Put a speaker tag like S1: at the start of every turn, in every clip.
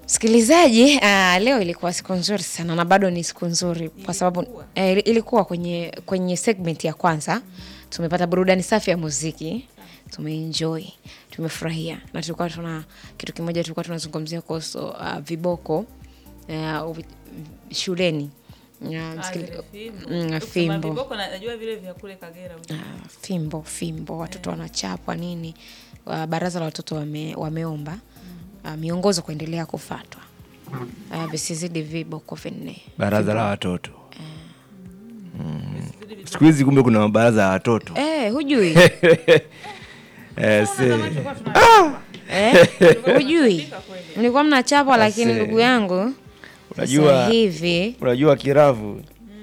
S1: Msikilizaji, ah, leo ilikuwa siku nzuri sana na bado ni siku nzuri kwa sababu eh, ilikuwa kwenye kwenye segment ya kwanza tumepata burudani safi ya muziki, tumeenjoy, tumefurahia na tulikuwa tuna kitu kimoja tulikuwa tunazungumzia kuhusu ah, viboko ah, uvi- shuleni Ah, msikili- mm, fimbo
S2: viboko na- najua vile vya kule Kagera huko.
S1: Ah, fimbo fimbo watoto wanachapwa nini Ah, baraza la watoto wame, wameomba ah, miongozo kuendelea kufatwa Ah, visizidi viboko vinne
S3: baraza la watoto siku hizi kumbe kuna mabaraza ya watoto
S1: eh, hujui
S3: eh, se-
S2: Tulikuwa tuna-
S1: eh, hujui mlikuwa mnachapwa lakini
S3: Ase.
S1: ndugu yangu
S3: Unajua-
S1: sasa hivi
S3: unajua kiravu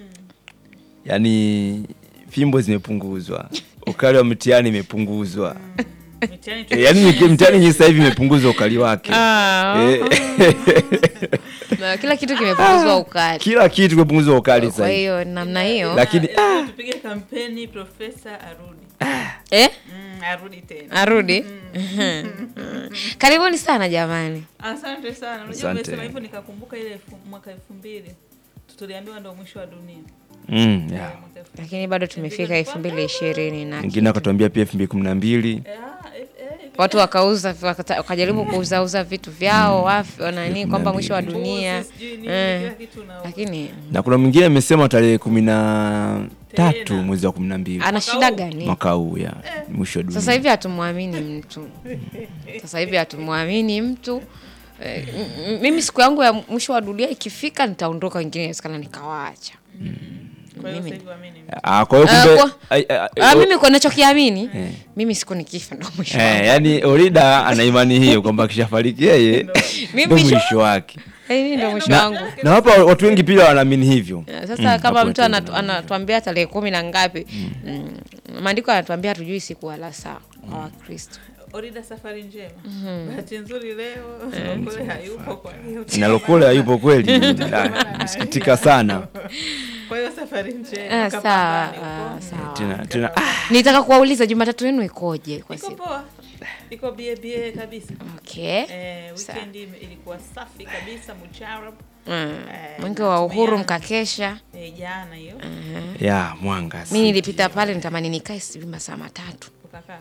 S3: yaani fimbo zimepunguzwa ukali wa mtihani imepunguzwa
S2: mitihani tu-
S3: Eh, yaani mki- mtihani nyinyi sasa hivi imepunguzwa ukali wake Eh,
S1: na kila kitu kimepunguzwa ukali
S3: kila kitu kimepunguzwa ukali
S1: kwa
S3: sasa hivi
S1: hiyo namna hiyo
S3: Lakini-
S2: Lazima tupige kampeni profesa arudi
S1: eh,
S2: Mm, arudi tena
S1: arudi karibuni sana jamani
S2: asante sana unajua
S3: Asante.
S2: umesema hivyo nikakumbuka ile elfu- mwaka elfu mbili tuliambiwa ndo mwisho wa dunia
S3: Mm, yeah.
S2: Mwaka elfu-
S1: lakini bado tumefika elfu mbili ishirini na
S3: mwingine akatuambia pia elfu mbili kumi na mbili
S2: Eh, ah, eh, eh,
S1: watu wakauza wakata- wakajaribu kuuzauza vitu vyao wafi nani kwamba mwisho wa dunia
S2: mbuzi, sijui nini,
S1: Eh.
S2: kila kitu na-
S1: lakini
S3: na kuna mwingine amesema tarehe kumi na tatu
S2: Tena.
S3: mwezi wa kumi na mbili
S1: ana shida
S2: huu.
S1: gani
S3: mwaka huu ya mwisho wa dunia
S1: sasa hivi hatumwamini mtu sasa hivi hatumwamini mtu Eh, m- m- mimi siku yangu ya mwisho wa dunia ikifika nitaondoka wengine inawezekana nikawaacha
S2: kwa hiyo
S1: mimi-
S2: sasa hivi waamini.
S3: Ah, kwa hiyo
S1: Ah,
S3: kumbe
S1: kwa-
S3: ai- ai- ai-
S1: Ah,
S3: o-
S1: mimi kwa nachokiamini
S3: Eh.
S1: mimi siku nikifa ndo mwisho
S3: eh,
S1: wangu.
S3: yani Orida ana imani hiyo kwamba akishafariki yeye
S1: Mimi
S3: ndo
S1: mwisho-
S3: mwisho wake
S1: Eh, mimi ndo mwisho
S3: na,
S1: wangu
S3: na hapa watu wengi pia wanaamini hivyo
S1: Eh, sasa
S3: Mm,
S1: kama
S3: hapo
S1: mtu
S3: watu
S1: anatu- anatuambia tarehe kumi na ngapi mm, maandiko yanatuambia hatujui siku wala saa kwa wakristo
S2: orida safari njema bahati nzuri leo kule hayupo kwa hiyo
S3: nalokole hayupo kweli Ah, nasikitika sana
S2: kwa hiyo safari
S1: Ah,
S2: njema
S1: sawa
S2: kapambane huko.
S1: ah, sawa
S3: tena tena ah,
S1: nitaka kuwauliza jumatatu yenu ikoje kwa
S2: iko
S1: siku
S2: poa iko bie bie kabisa
S1: okay
S2: eh,
S1: Sawa.
S2: weekend ime- ilikuwa safi kabisa mucharab
S1: Mm.
S2: Eh,
S1: mwingi wa uhuru
S2: tumeanza.
S1: mkakesha
S2: eh, jana hiyo
S3: ya mwanga
S1: mi nilipita pale nitamani nikae sijui masaa matatu
S2: ukakaa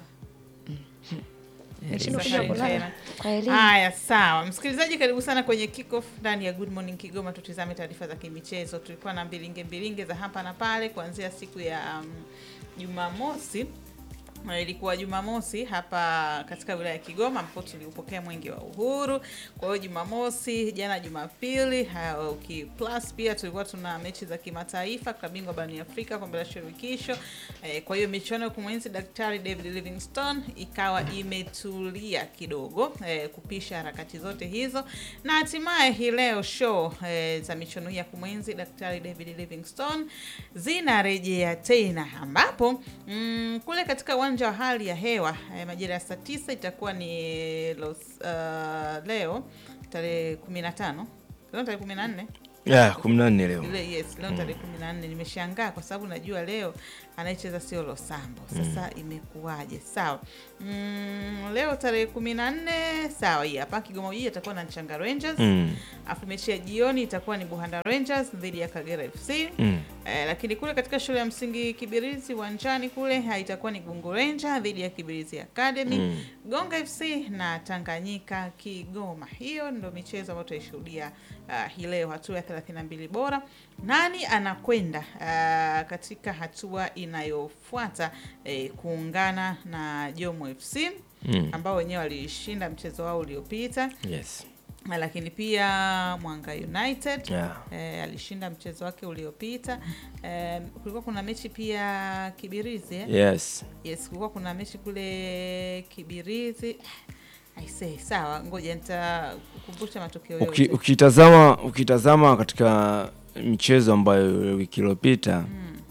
S1: Nishindwa
S2: Safari
S1: kuja kulala.
S2: njema.
S1: kwa elimu
S2: Haya, sawa msikilizaji, karibu sana kwenye kickoff ndani ya Good Morning Kigoma. Tutizame taarifa za kimichezo. Tulikuwa na mbilinge mbilinge za hapa na pale kuanzia siku ya um, Jumamosi Na ilikuwa Jumamosi hapa katika wilaya ya Kigoma ambapo tuliupokea mwenge wa uhuru. Kwa hiyo Jumamosi, jana Jumapili, ha- uki plus pia tulikuwa tuna mechi za kimataifa, klabu bingwa barani Afrika, kombe la shirikisho. Eh, kwa hiyo michuano ya kumwenzi Daktari David Livingstone ikawa imetulia kidogo eh, kupisha harakati zote hizo, na hatimaye hii leo show eh, za michuano hii ya kumwenzi Daktari David Livingstone zinarejea tena ambapo mm, kule katika uwanja wa hali ya hewa eh, majira ya saa tisa itakuwa ni los, uh, leo tarehe kumi na tano leo tarehe kumi na nne
S3: ya kumi na nne leo
S2: ile yes leo tarehe kumi na nne nimeshangaa kwa sababu najua leo anayecheza sio Losambo sasa imekuwaje sawa mm, leo tarehe kumi na nne sawa hii hapa Kigoma Ujiji atakuwa na Nchanga Rangers
S3: Mm,
S2: afu mechi ya jioni itakuwa ni Buhanda Rangers dhidi ya Kagera FC
S3: mm.
S2: Eh, lakini kule katika shule ya msingi Kibirizi uwanjani kule ha, itakuwa ni Gungu Ranger dhidi ya Kibirizi Academy
S3: Mm.
S2: Gonga FC na Tanganyika Kigoma. Hiyo ndo michezo ambayo tutaishuhudia uh, hii leo, hatua ya 32 bora. Nani anakwenda uh, katika hatua inayofuata eh, kuungana na Jomo FC
S3: Mm.
S2: ambao wenyewe walishinda mchezo wao uliopita,
S3: Yes.
S2: lakini pia Mwanga United
S3: Yeah.
S2: eh, alishinda mchezo wake uliopita. Eh, kulikuwa kuna mechi pia Kibirizi eh?
S3: Yes.
S2: Yes, kulikuwa kuna mechi kule Kibirizi. Aisee, sawa, ngoja nitakukumbusha matokeo
S3: Uki,
S2: yote.
S3: ukitazama ukitazama katika michezo ambayo wiki iliyopita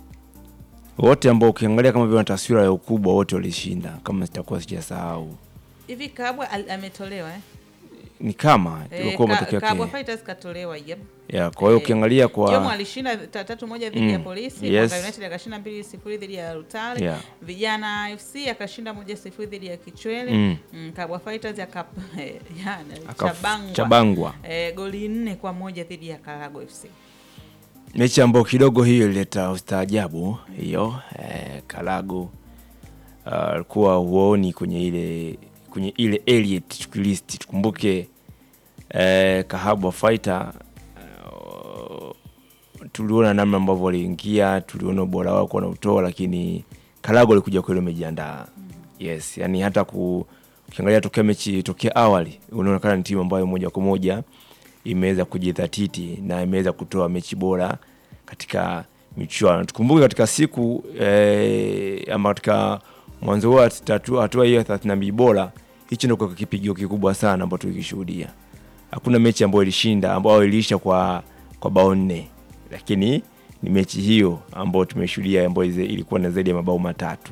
S3: wote ambao ukiangalia kama vile na taswira ya ukubwa wote walishinda kama sitakuwa sijasahau
S2: Hivi Kabwa al- ametolewa eh?
S3: ni kama
S2: Eh,
S3: ilikuwa
S2: Ka-
S3: matokeo
S2: Kabwa
S3: yake
S2: Fighters katolewa yep.
S3: ya kwa hiyo
S2: Eh,
S3: ukiangalia
S2: Jomo
S3: kwa
S2: alishinda ta- tatu moja dhidi ya
S3: Mm,
S2: polisi
S3: yes.
S2: Mwanga United akashinda mbili sifuri dhidi ya Rutale
S3: Yeah.
S2: vijana FC akashinda moja sifuri dhidi ya Kichwele
S3: Mm.
S2: mm, Kabwa Fighters aka yana
S3: Akaf-
S2: chabangwa
S3: chabangwa
S2: eh, goli nne kwa moja dhidi ya Karago FC
S3: mechi ambayo kidogo hiyo ilileta ustaajabu hiyo eh, Kalago alikuwa huoni kwenye ile kwenye ile elite list. Tukumbuke eh, Kahabwa Fighter eh, tuliona namna ambavyo waliingia, tuliona ubora wao kwa nautoa, lakini Kalago alikuja kweli wamejiandaa. Yes, yani hata ku, ukiangalia tokea mechi tokea awali unaonekana ni timu ambayo moja kwa moja imeweza kujidhatiti na imeweza kutoa mechi bora katika michuano. Tukumbuke katika siku eh, ama katika mwanzo wa tatu- hatua hiyo ya 32 bora, hicho ndio kwa kipigio kikubwa sana ambacho tulikishuhudia. Hakuna mechi ambayo ilishinda ambayo iliisha kwa kwa bao nne, lakini ni mechi hiyo ambayo tumeshuhudia ambayo ize- ilikuwa na zaidi ya mabao matatu.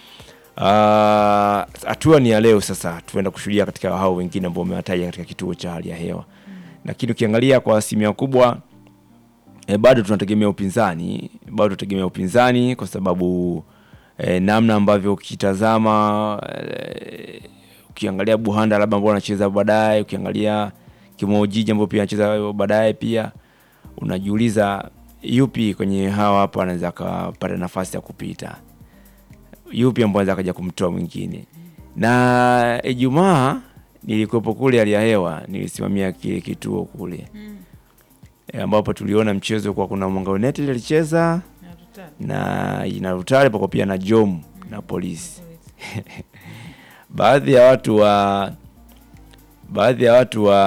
S3: Ah, hatua ni ya leo sasa, tuenda kushuhudia katika hao wengine ambao umewataja katika kituo cha hali ya hewa, lakini ukiangalia kwa asilimia kubwa e, bado tunategemea upinzani, bado tunategemea upinzani kwa sababu e, namna ambavyo ukitazama e, ukiangalia Buhanda labda ambao anacheza baadaye, ukiangalia Kimojiji ambao pia anacheza baadaye, pia unajiuliza yupi kwenye hawa hapa anaweza akapata nafasi ya kupita, yupi ambao anaweza akaja kumtoa mwingine. Na Ijumaa nilikuwepo kule hali ya hewa, nilisimamia kile kituo kule
S2: mm.
S3: e, ambapo tuliona mchezo kwa kuna Mwanga United alicheza
S2: na Rutale.
S3: na na Rutare pako pia na Jom na polisi. Baadhi ya watu wa baadhi ya watu wa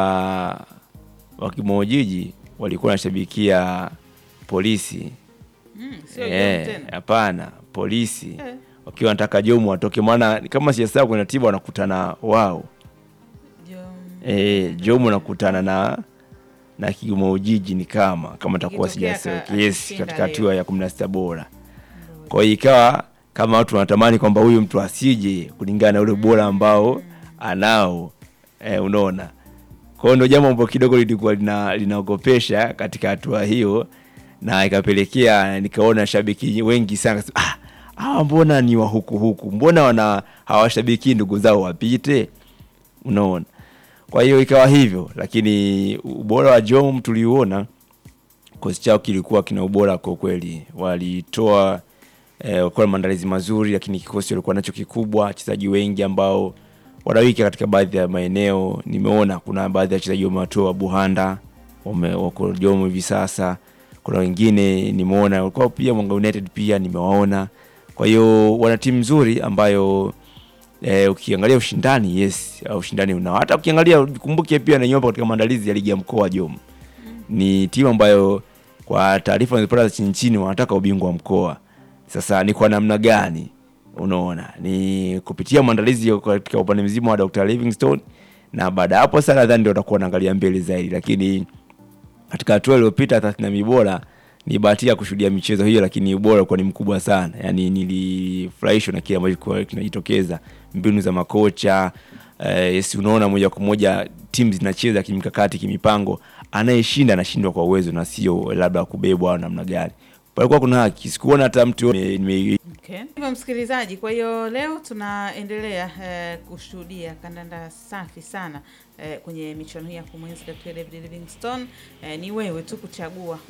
S3: wa Kimojiji walikuwa wanashabikia polisi
S2: Mm, sio
S3: Eh,
S2: Jom tena
S3: hapana, polisi
S2: Eh,
S3: wakiwa wanataka Jomu watoke, maana kama siyasahau kuna tiba wanakutana wao
S2: Jom
S3: e, Jomu wanakutana na na Kigoma Ujiji ni kama kama takuwa
S2: Ikitokea
S3: sijasahau
S2: ka-
S3: yes,
S2: akishinda
S3: katika
S2: leo.
S3: hatua ya kumi na sita bora. Kwa hiyo ikawa kama watu wanatamani kwamba huyu mtu asije kulingana na ule ubora ambao anao e, unaona. Kwa hiyo ndio jambo ambalo kidogo lilikuwa lina, linaogopesha katika hatua hiyo, na ikapelekea nikaona shabiki wengi sana kasema, ah, hawa mbona ni wa huku huku, mbona wana hawashabiki ndugu zao wapite, unaona. Kwa hiyo ikawa hivyo, lakini ubora wa Jom tuliuona kikosi chao kilikuwa kina ubora kwa kweli, walitoa eh, walikuwa na maandalizi mazuri, lakini kikosi walikuwa nacho kikubwa, wachezaji wengi ambao wanawika katika baadhi ya maeneo. Nimeona kuna baadhi ya wachezaji wamewatoa Buhanda, wame- wako Jomo hivi sasa. Kuna wengine nimeona walikuwa pia Mwanga United pia nimewaona. Kwa hiyo wana timu nzuri ambayo eh, ukiangalia ushindani yes, uh, ushindani unao. Hata ukiangalia ukumbuke pia na nyomba katika maandalizi ya ligi ya mkoa Jomo ni timu ambayo kwa taarifa nilipata za chini chini wanataka ubingwa wa mkoa. Sasa ni kwa namna gani? Unaona, ni kupitia maandalizi ya- katika upande mzima wa Dr. Livingstone, na baada ya hapo sasa nadhani ndio watakuwa wanaangalia mbele zaidi, lakini katika hatua iliyopita 32 bora ni bahatika kushuhudia michezo hiyo, lakini ubora ulikuwa ni mkubwa sana. Yani nilifurahishwa na kile ambacho kilikuwa kinajitokeza, mbinu za makocha eh, yes, unaona moja kwa moja timu zinacheza kimkakati, kimipango. Anayeshinda anashindwa kwa uwezo na sio labda kubebwa au namna gani. Palikuwa kuna haki, sikuona hata mtu nime- nime-
S2: Okay. Hivyo msikilizaji, kwa hiyo leo tunaendelea eh, kushuhudia kandanda safi sana eh, kwenye michuano hii ya kumwenzi Dr. David Livingstone. Eh, ni wewe tu kuchagua